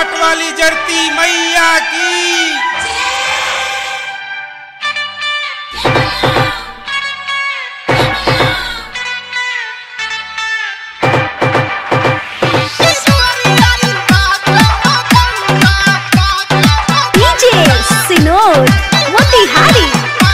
घाट वाली जरती मैया की DJ Sinod Motihari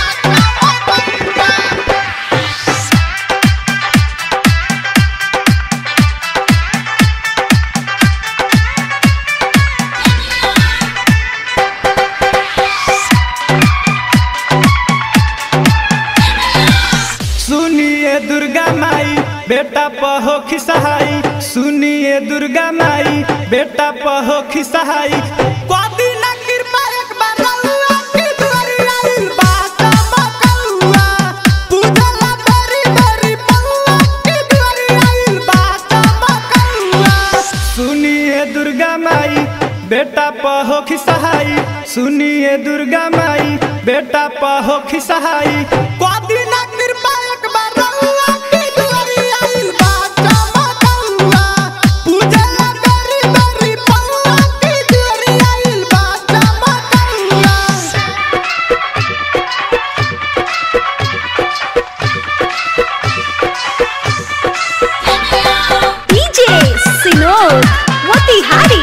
सुनिए दुर्गा माई बेटा पहो खिसहाई सुनिए दुर्गा माई बेटा पहो खिसहाई कोदी ना कृपा एक बार रउआ की दुआरी आइल बा चमकौआ पूजला बेरी बेरी पौआ की दुआरी आइल बा चमकौआ सुनिए दुर्गा माई बेटा पहो खिसहाई सुनिए दुर्गा माई बेटा पहो खिसहाई कोदी ना कृपा एक बार रउआ की दुआरी आइल बा चमकौआ पूजला बेरी बेरी पौआ की दुआरी आइल बा चमकौआ DJ Sinod Motihari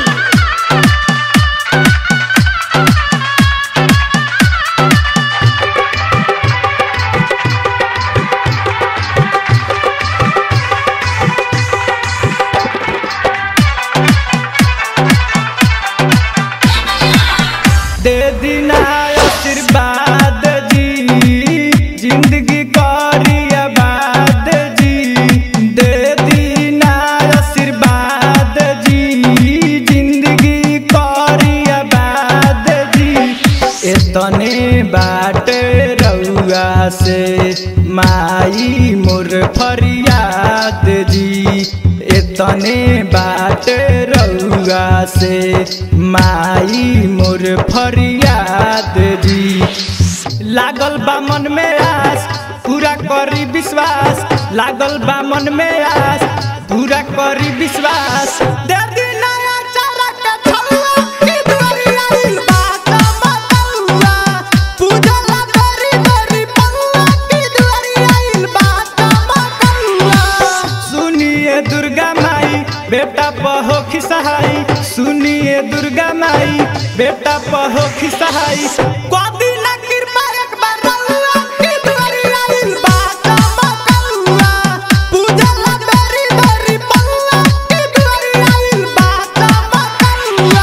दे दीना आशीर्वाद जी जिंदगी करी आबाद जी दे दीना आशीर्वाद जी जिंदगी करी आबाद जी एतने बाटे रउआ से माई मोर फरियाद जी एतने बाटे रउआ से माई मोर फरियाद जी लागल बा मन में आस पूरा करी विश्वास लागल बा मन में आस पूरा करी विश्वास दे दी नया चारा के छौआ, की दुआरी आइल बा चमकौआ। पूजला बेरी बेरी पौआ, की दुआरी आइल बा चमकौआ। सुनिए दुर्गा माई बेटा पहो खिसहाई सुनिए दुर्गा माई बेटा पहो खिसहाई कोदी ना कृपा एक बार रउआ की दुआरी आइल बा चमकौआ। पूजला बेरी बेरी पौआ, की दुआरी आइल बा चमकौआ।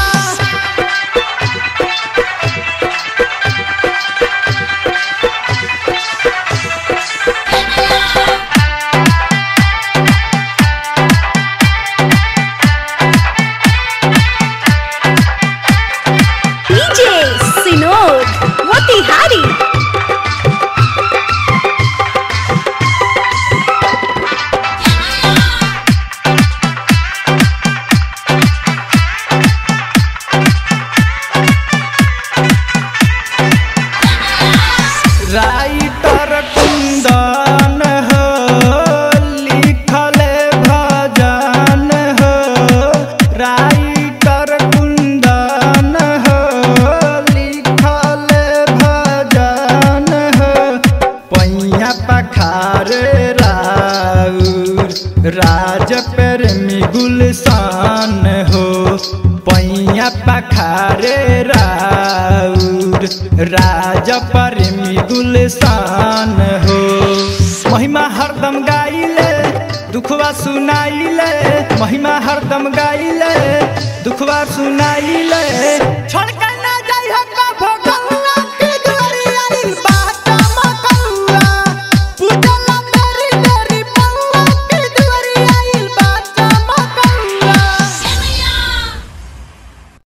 DJ Sinod Motihari writer Kundan हो लिखल भजन हो राइटर कुंदन हो लिखल भजन हो पैया पखार राउर राज प्रेमी गुलशान हो पैया पखारे राउर राज प्रेमी गुलशान हो महिमा हरदम गाइले दुखवा सुनाइले महिमा हरदम गाइले दुखवा सुनाइले छोड़ के